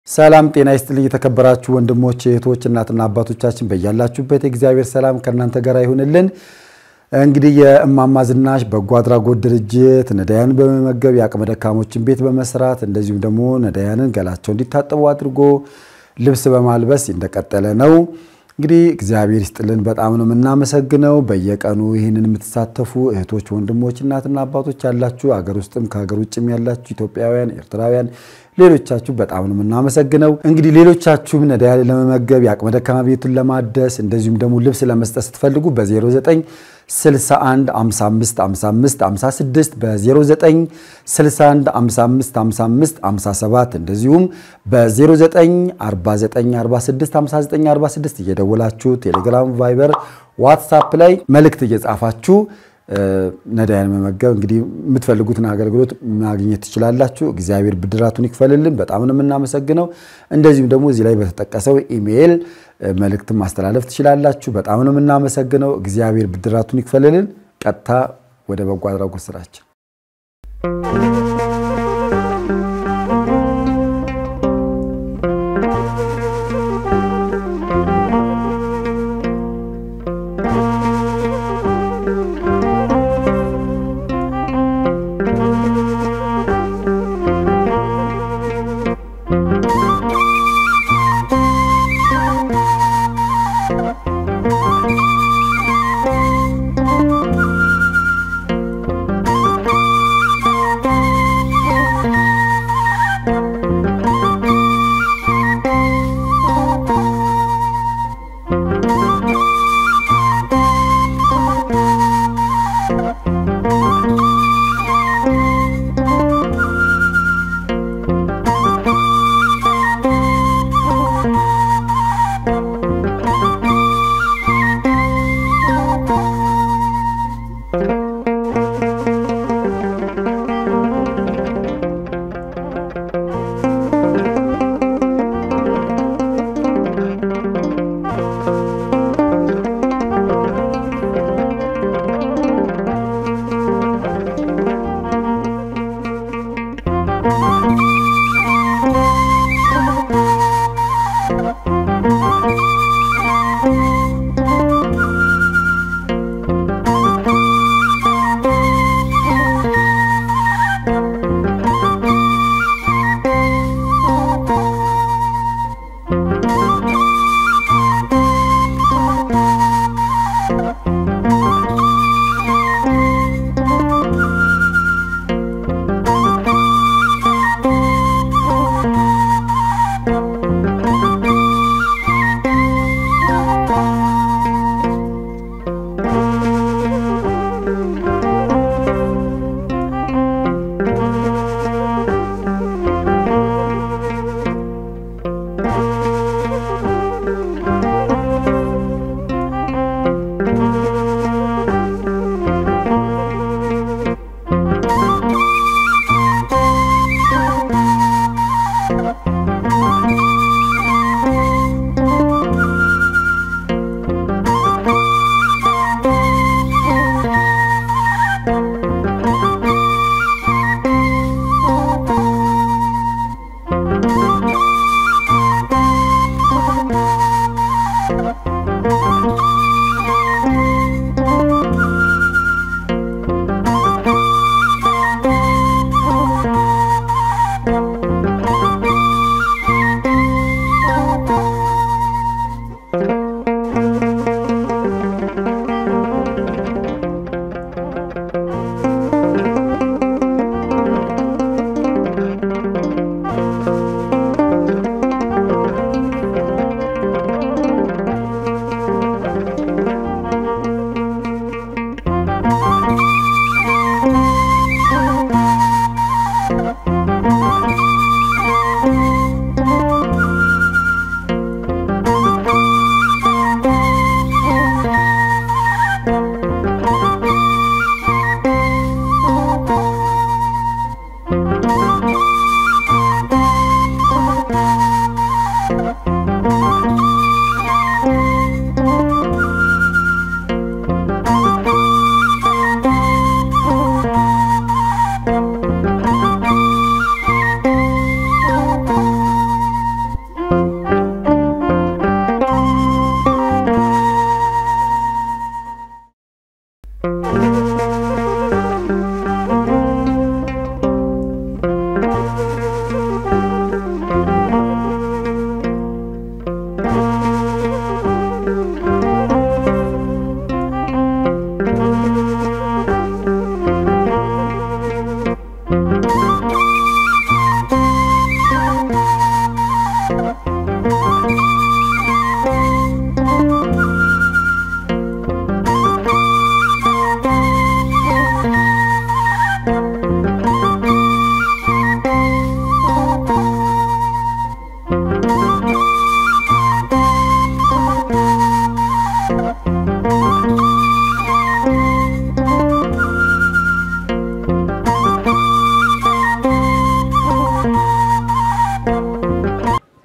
ሰላም ጤና ይስጥልኝ። የተከበራችሁ ወንድሞች እህቶች፣ እናትና አባቶቻችን በያላችሁበት የእግዚአብሔር ሰላም ከእናንተ ጋር ይሁንልን። እንግዲህ የእማማ ዝናሽ በጎ አድራጎት ድርጅት ነዳያንን በመመገብ የአቅመ ደካሞችን ቤት በመስራት እንደዚሁም ደግሞ ነዳያንን ገላቸው እንዲታጠቡ አድርጎ ልብስ በማልበስ እንደቀጠለ ነው። እንግዲህ እግዚአብሔር ይስጥልን፣ በጣም ነው የምናመሰግነው። በየቀኑ ይህንን የምትሳተፉ እህቶች፣ ወንድሞች፣ እናትና አባቶች ያላችሁ አገር ውስጥም ከሀገር ውጭም ያላችሁ ኢትዮጵያውያን፣ ኤርትራውያን ሌሎቻችሁ በጣም ነው የምናመሰግነው። እንግዲህ ሌሎቻችሁም ነዳያን ለመመገብ የአቅመ ደካማ ቤቱን ለማደስ እንደዚሁም ደግሞ ልብስ ለመስጠት ስትፈልጉ በ09 61 55 55 56 በ09 61 55 55 57 እንደዚሁም በ09 49 46 59 46 እየደወላችሁ ቴሌግራም፣ ቫይበር፣ ዋትሳፕ ላይ መልእክት እየጻፋችሁ ነዳያን መመገብ እንግዲህ የምትፈልጉትን አገልግሎት ማግኘት ትችላላችሁ። እግዚአብሔር ብድራቱን ይክፈልልን። በጣም ነው የምናመሰግነው። እንደዚሁም ደግሞ እዚህ ላይ በተጠቀሰው ኢሜይል መልእክትን ማስተላለፍ ትችላላችሁ። በጣም ነው የምናመሰግነው። እግዚአብሔር ብድራቱን ይክፈልልን። ቀጥታ ወደ በጎ አድራጎት ስራችን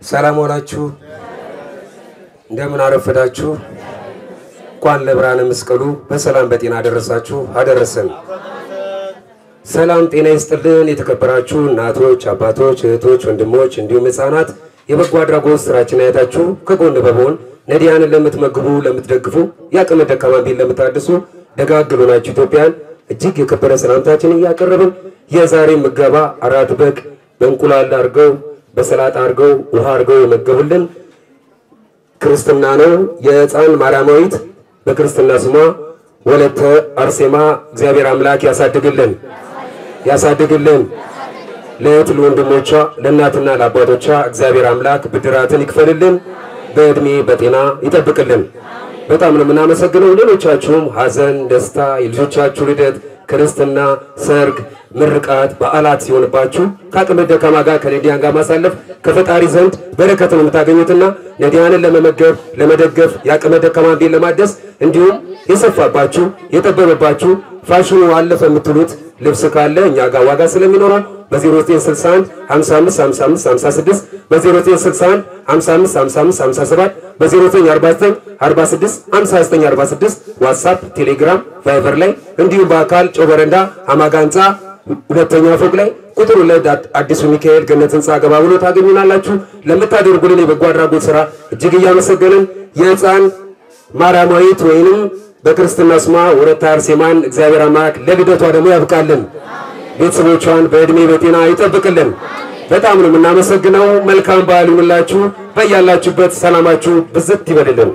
ሰላም ዋላችሁ። እንደምን አረፈዳችሁ። እንኳን ለብርሃነ መስቀሉ በሰላም በጤና አደረሳችሁ አደረሰን። ሰላም ጤና ይስጥልን። የተከበራችሁ እናቶች፣ አባቶች፣ እህቶች፣ ወንድሞች እንዲሁም ሕፃናት የበጎ አድራጎት ስራችን አይታችሁ ከጎን በመሆን ነዲያንን ለምትመግቡ፣ ለምትደግፉ፣ የአቅመ ደካማን ቤት ለምታድሱ ደጋግ ናችሁ ኢትዮጵያን እጅግ የከበረ ሰላምታችን እያቀረብን የዛሬ ምገባ አራት በግ በእንቁላል አድርገው በሰላጣ አድርገው ውሃ አድርገው የመገቡልን ክርስትና ነው። የሕፃን ማርያማዊት በክርስትና ስሟ ወለተ አርሴማ እግዚአብሔር አምላክ ያሳድግልን ያሳድግልን። ለእህት ለወንድሞቿ፣ ለእናትና ለአባቶቿ እግዚአብሔር አምላክ ብድራትን ይክፈልልን፣ በዕድሜ በጤና ይጠብቅልን። በጣም ነው የምናመሰግነው። ሌሎቻችሁም ሐዘን፣ ደስታ፣ የልጆቻችሁ ልደት፣ ክርስትና፣ ሰርግ፣ ምርቃት፣ በዓላት ሲሆንባችሁ ከአቅመ ደካማ ጋር ከነዲያን ጋር ማሳለፍ ከፈጣሪ ዘንድ በረከት ነው የምታገኙትና ነዲያንን ለመመገብ ለመደገፍ የአቅመ ደካማን ቤት ለማደስ እንዲሁም የሰፋባችሁ የጠበበባችሁ ፋሽኑ አለፈ የምትሉት ልብስ ካለ እኛ ጋር ዋጋ ስለሚኖረው በ0961 55 55 56 በ0961 55 55 57 በ0949 46 59 46 ዋትሳፕ፣ ቴሌግራም፣ ቫይበር ላይ እንዲሁም በአካል ጨው በረንዳ አማጋ ህንፃ ሁለተኛ ፎቅ ላይ ቁጥር ሁለት አዲሱ ሚካኤል ገነት ህንፃ ገባ ብሎ ታገኙናላችሁ። ለምታደርጉልን የበጎ አድራጎት ስራ እጅግ እያመሰገንን የህፃን ማርያማዊት ወይንም በክርስትና ስሟ ወለተ አርሴማን እግዚአብሔር አምላክ ለልደቷ ደግሞ ያብቃልን፣ ቤተሰቦቿን በዕድሜ በጤና ይጠብቅልን። በጣም ነው የምናመሰግነው። መልካም በዓል ይሁንላችሁ። በያላችሁበት ሰላማችሁ ብዝት ይበልልን።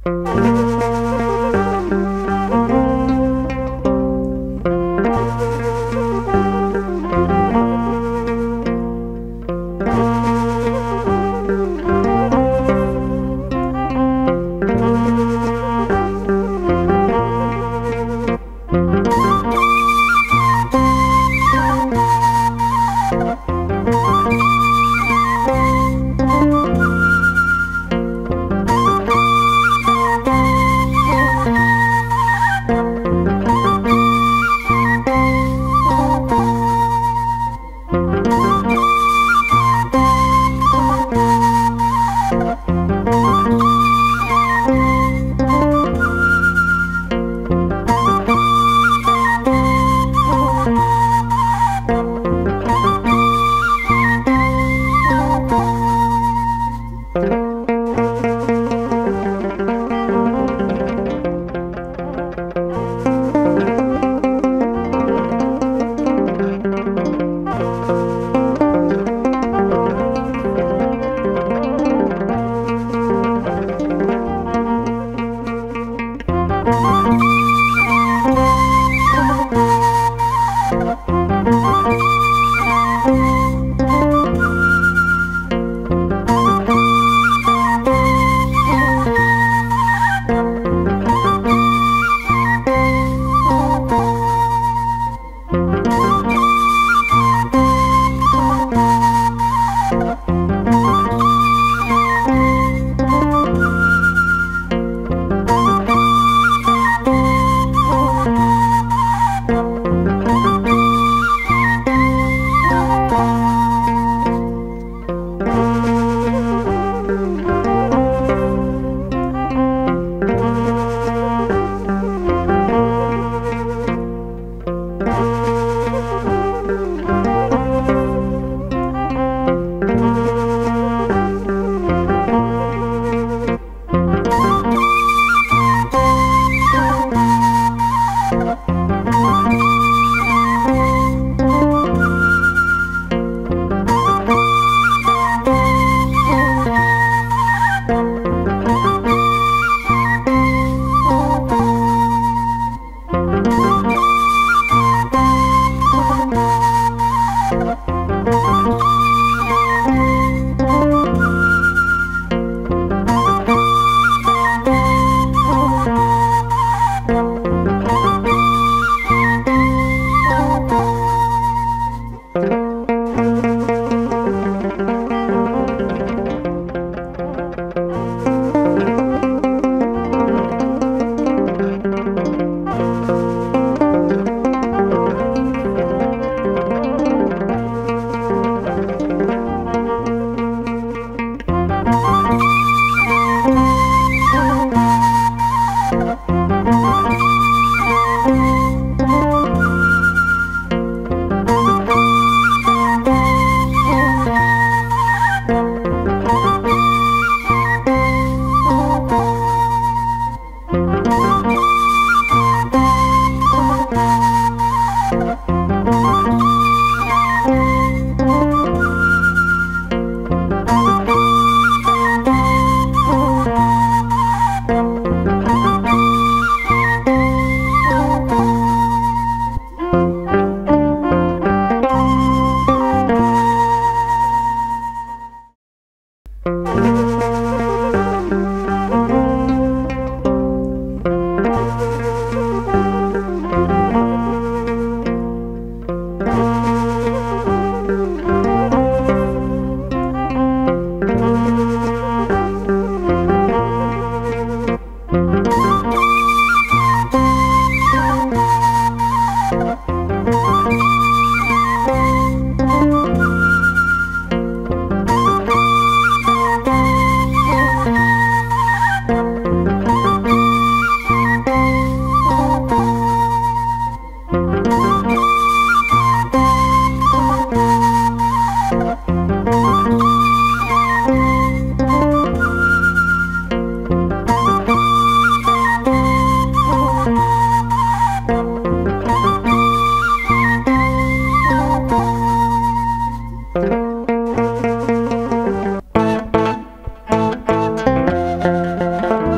ነው።